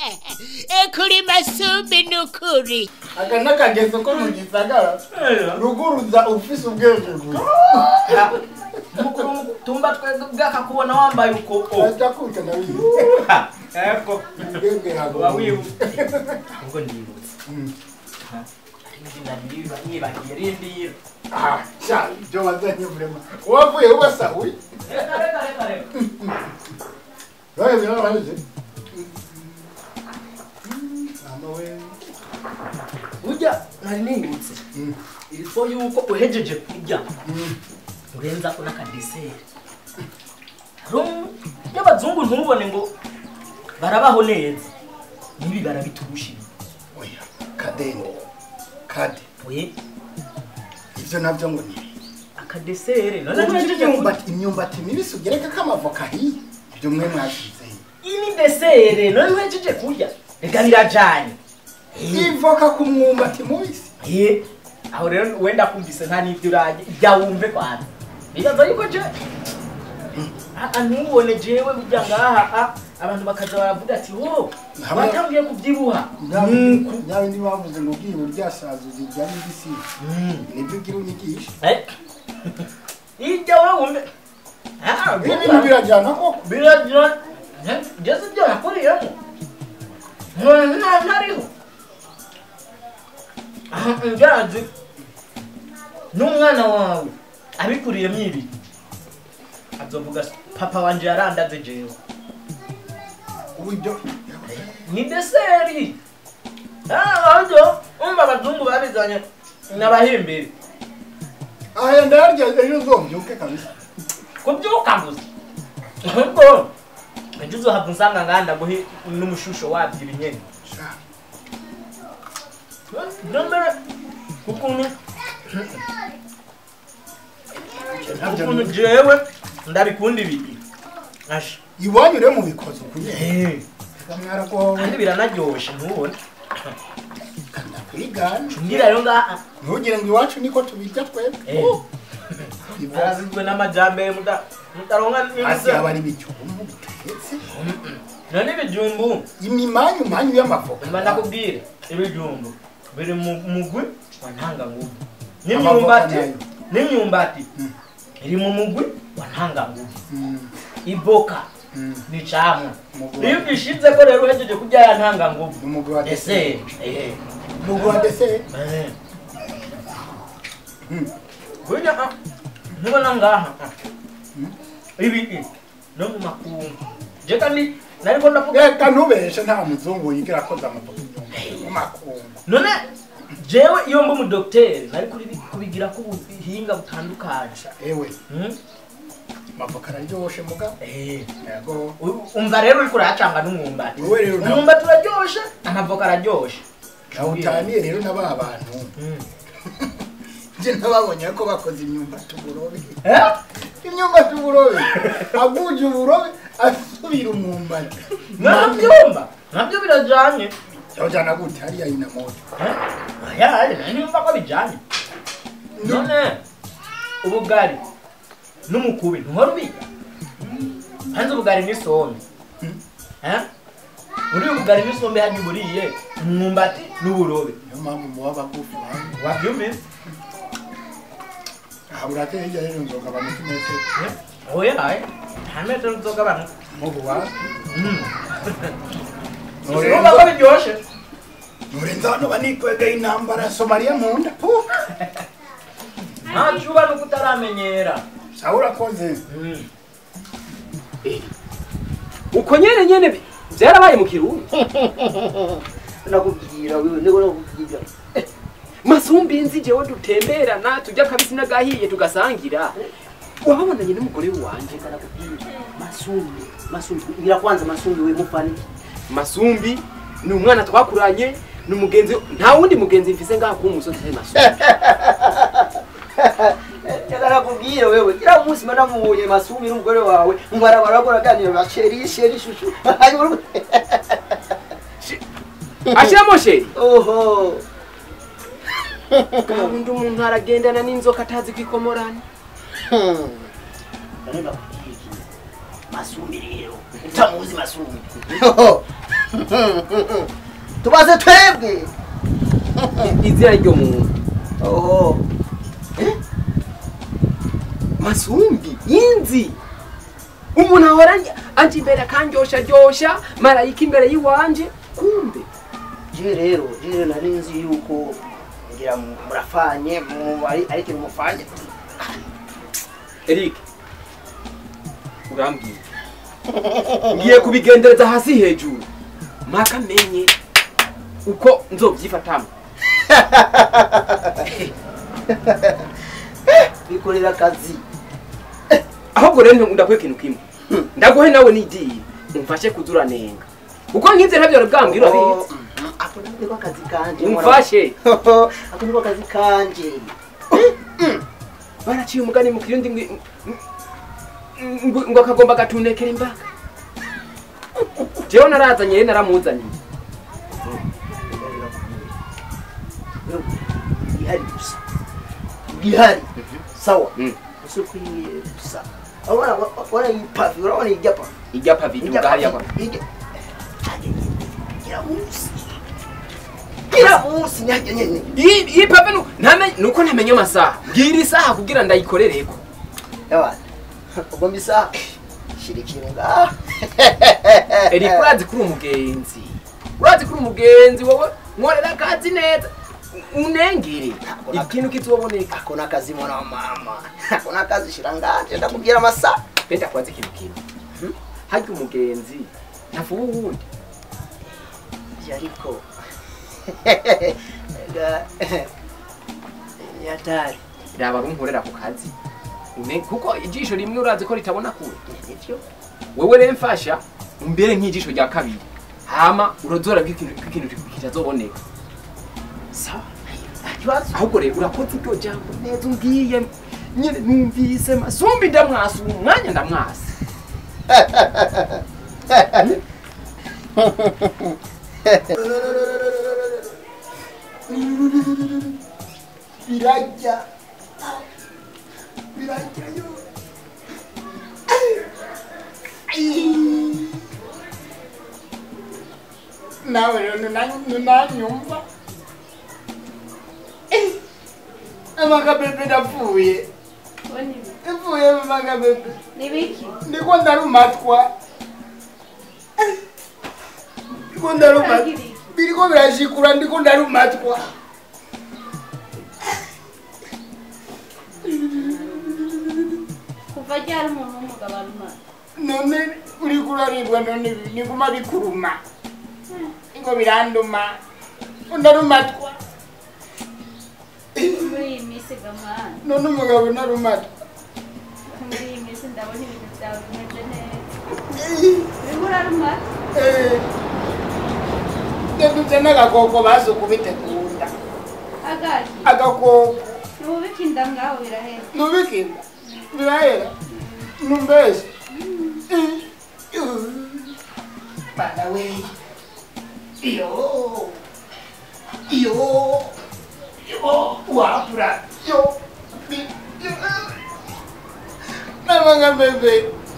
kuri masumbi nukuri aka n'akageso ko mu gisagara ruguruza ufise ubwenge gusa mukuru tumba twebwe bwakakubona wambaye uko o ajya kuka nabizi eko ubwenge uba yawe wibuka ubwo ndibutse izina nibagiye rindira ah sha ibyo wazanye vrema wavuye ubasahuye reka reka reka reka Wewe vile walize. Mama wewe. burya nari nibutse Mm. ilifo yuko uhejeje kurya Mm. urenza ko n'akadeseri y'abazungu ntubone ngo barabaho neza nibi barabiturushije Oya, kadende. Kade. we Ivyo navyo ngo ni. akadeseri none Urya ntuhejeje kurya imyumbati imyumbati mibisi ugereka ko amavoka hiye. Ibyo mwe mwashize hiye. iyi ni desere none ntuhejeje kurya reka birajanye Ivoka ku mwumbati mubisi. Eh, aho rero wenda kumvise nta n'ibyo urajye jya wumve kwanza nibaza yuko je Ah, ntubone jewe burya ngaha ah, abantu bakaza baravuga ati wo Hamwe- watangiye kubyibuha Nyawe ndi bavuze ngo ugiye uryasaza uzirya n'ibisi. Nibyo ugira unyigisha. Eh, ijya wowe wumve Ah, Ibi bintu birajyana koko. biragira Eh, ngeze ibyo nakuriyemo none nta ntariho Ah, njazi n'umwana wawe abikuriyemo ibi azovuga ati, papa wanje yarandaze jewe Ubu ibyo ni deseri ahubwo umva abazungu babizanye n'abahimbiri Aya ndarya ejo uzombyuke kabisa. kubyuka gusa ahubwo ejo uzohava unsanga nganda guhe n'umushusho wabyo ibinyene Sha. nambere ukuntu Ntabyo ukuntu jewe ndabikunda ibiki asha iwanyu rero mubikoze ukuye. Eh, Kamwara ko kandi biranaryoshe ntubone kwigana. ngira ngaha ntugire ngo iwacu niko tubirya twebwe Eh. arazizwe n'amajyambere muda- mutaronka hasi n'ibiza haba ari ibijumbu bitetse none ibijumbu imimanyu manyu y'amavoka mba ndakubwire ibijumbu biri mu mugwi wa ntanganguvu Amavoka n'imyumbati nayo. n'imyumbati Mm. iri mu mugwi wa ntanganguvu Mm, iboka mm. ni camwa Umugwi iyo wa- ugishize ko rero uhejeje kurya ya ntanganguvu umugwi wa ese deseri eh, umugwi wa deseri eh. Mm. burya ah, ntubona ngaha ah. Mm. ibi i, no mu makungu je kandi nariko ndavuga reka ntubeshe nta muzungu yigira akoze amavoka mu makungu none jewe iyo mba umudogiteri nari kuri kubigira ko ubuhinga butandukanye ewe Hmm? amavoka araryoshe mugabo Eh, yego u- umva rero uriko urahacanga n'umwumbati Wowe rero nta- umwumbati uraryoshe amavoka araryoshe nawutaniye rero na ba bantu Hmm. nje nababonye ko bakoze imyumbati uburobe Eh? imyumbati uburobe aguje uburobe asubira umwumbati nanabyumva nabyo birajanye yojana gute hariya ina moto Eh? aya niyumva ko bijanye none ubugari n'umukubi ntuhora ubiga hanze ubugari n'isombe Eh? muri ubu bugari n'isombe hajya uburiye umwumbati n'uburobe niyo mpamvu muba bagufi banyu wabyumvise aha burateye hirya rero nzoga bamuka imetero oya aye nta metero nzogabanuka mubu wa urumva ko biryoshe nurenza hano banikwegeye intambara somaliya mu nda puh ntacyo uba nuko utaramenyera sawa urakoze Mm. uko nyene nyene bi- vyarabaye mu kirundi nakubwira wewe niko nakubwira Eh, masumbi nzi jewe dutemberana tujya kabisi n'agahiye tugasangira wababonanye n'umugore wanje kanakubwira masumbi masumbi ngira kwanza masumbi we mufani masumbi ni umwana twakuranye ni umugenzi nta wundi mugenzi mfise ngaha kuba umusozi atari masumbi Nakakubwira wewe kila munsi mara mubonye masumbi n'umugore wawe mbarabara bakora ganira basheri sheri shushu ashiramo sheri oho gabundi umuntu aragendana n'inzoka atazi kwikomorana Nani bakubwira iki masumbi rero utamuzi masumbi tubaze twebwe izina ryo muntu oho masumbi inzi umuntu ahora anje- anje imbere akandyosha ryosha marayika imbere y'iwanje kumbe je rero je rero nari nzi yuko ngira mu- murafanye mu- ari ari ikintu mufanye Eric urambwira ngiye kubigendereza hasi hejuru mpaka menye uko nzobyifatamo bikorera akazi ahubwo rero ndaguhe ikintu kimwe ndaguhe nawe nigiye umfashe kuzuranenga kuko nk'ibyo ntabyo bwambwira Oh, abizi mm, ako niko akazi kanje umfashe ako niko akazi kanje baraciye umugani mu kirundi ngo ngo- ngo akagomba gatunekera imbaga jewe narazanye rero naramuzaniye gihari gusa gihari sawa Mm. gusa ukwiye gusa urabona urabona iyi pavi urabona iyi japa ijya pavi iduga hariya kwa gira munsi gira munsi nyajya nyene iyi iyi pavi nu- ntame- nuko ntamenye amasaha mbwira isaha kugira ndayikorereko yawana ubwo mbisa shira ikintu ngaha Eric urazi kuri umugenzi urazi kuri umugenzi wowe nkorera akazi neza unengere ikintu kizoboneka ako nakazi mwana wa mama ako nakazi shira ngaha ndakubwira amasaha benda kubaza ikintu kimwe harya umugenzi ntavuba uwundi Ivyo ariko Ega, ni hatari raba runkorera ku kazi Une- kuko ijisho rimwe urazi ko ritabona kure nivyo wewe rero mfasha umbere nk'ijisho rya kabiri hama urozora bw'ikintu bw'ikintu kitazoboneka sawa nta kibazo ahubwo rero urakoze iryo jambo neza umbwiye nyine numvise masumbi ndamwasa uwo mwanya ndamwasa birajya birajya yo nawe rero nunanyumva amagabebe ndapfuye ipfuye amagabebe nibiki ndiko ndarumatwa ndiko ndarumatwa biriko birashikura ndiko ndarumatwa kuva ryari umuntu w'umugabo arumara none uriko uraribwa none niguma bikuruma ngo biranduma ndarumatwa muri iyi minsi gamana none umugabo narumatwa muri iyi minsi ndabona ibintu byawe bimeze neza urimo urarumara ndadutse n'agakoko bazi kubitegunda agaki agakoko ntububike inda ngaho birahera nubikinda birahera numbese bana we iyo iyo iyo wapura yo namanga bebe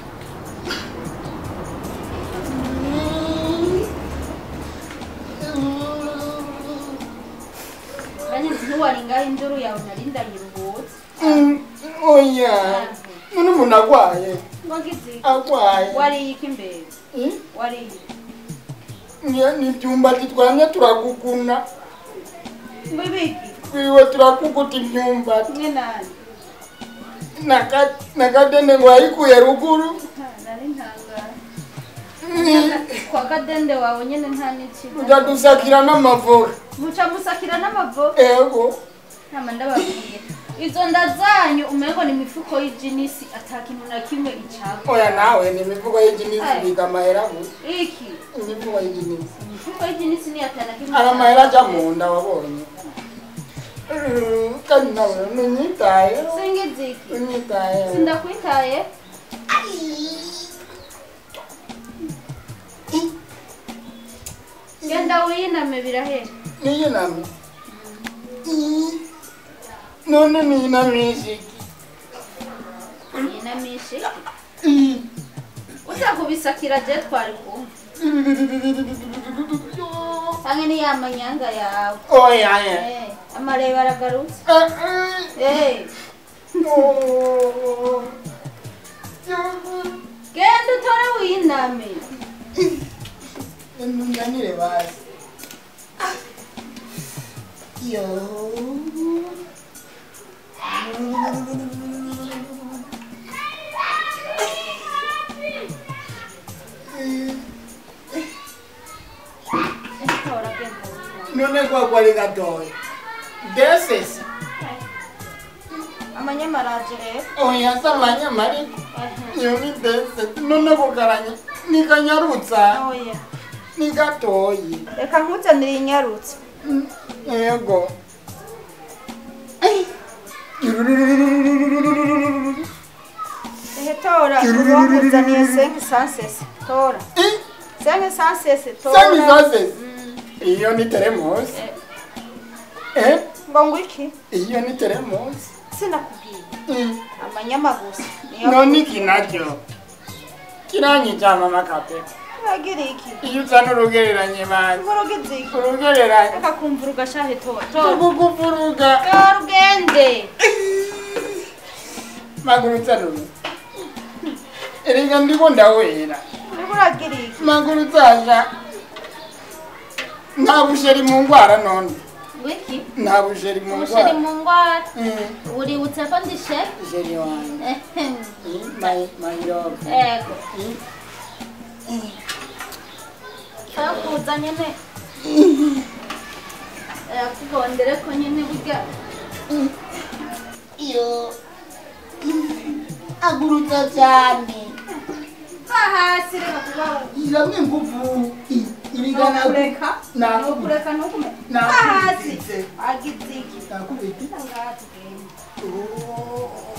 kandi ntiwari ngaho induru yawe nari ndayiruhutse oya none umuntu agwaye wagize iki? agwaye wariye iki imbere Eh? wariye Ni- ni ibyumbati twamye turakuguna mbibiki twiwe turakuguta imyumbati kimwe nani Naka- nakadende ngo yayikuye ruguru Ha, nari ntangara Ni- kwa kadende wawe nyine nta n'ikigo uja dusakira n'amavoka muca musakira n'amavo ego nama ndababwiye izo nda zanyu umengo ni imifuko y'ijinisi ata kintu na kimwe icapa oya nawe ni imivugo y'ijinisi Aye. biga amahera gusa iki imivugo y'ijinisi imifuko y'ijinisi ni ata na kimwe ari icapa. amahera ajya mu nda wabonye Mm, kandi nawe nunyitayeho singize iki unyitayeho sindakwitaye genda wiyiname birahera niyiname none niyinamishe yinamishe uza kubisakira je twari kumva ni ya manyanga yawe oya ye Eh, amarebe aragarutse Ah, ah. Eh, Oh. genda utore wiyiname Nunganire basi. Yo. tora genda utore. None kwa kwali gatoya. Desesi. amanyamaraje rero Oya samanya mari. Ehe. Yo ni desesi. None kukaranya. Nikanyarutsa. oya Ni gatoyi. reka nkuzanire inyarutse Yego. ehe tora uba nkuzaniye senke sansese tora senke sansese tora Sami sasesi. Iyo ni teremosi. Eh? ngo ngwiki Iyo ni teremosi. sinakubwiye Mm. amanyama gusa niyo none iki nacyo kiranyica mama kape uragira iki iyo uzana urugereranye basi uvuruga iki urugereranye reka kumva ugashahe tora tora tugukufuruga tora ugende maguru uzanuru erega ndiko ndawera uriko uragira iki maguru uzaja nta busheri mu ngwara none ngwiki nta busheri mu ubusheri ngwara mu ngwara Mm, uributse ko ndi shefu busheri wanjye Ehem. Mm, my- my love. ego Mm. kakuza nyene yakugondere ko nyene burya iyo agurutsa cyane va hasi reka kuba iramwe nguvu irigana nokureka Nakubi- nokureka nukume va hasi nakubititse agize iki nakubiti ngaha tugende Oh.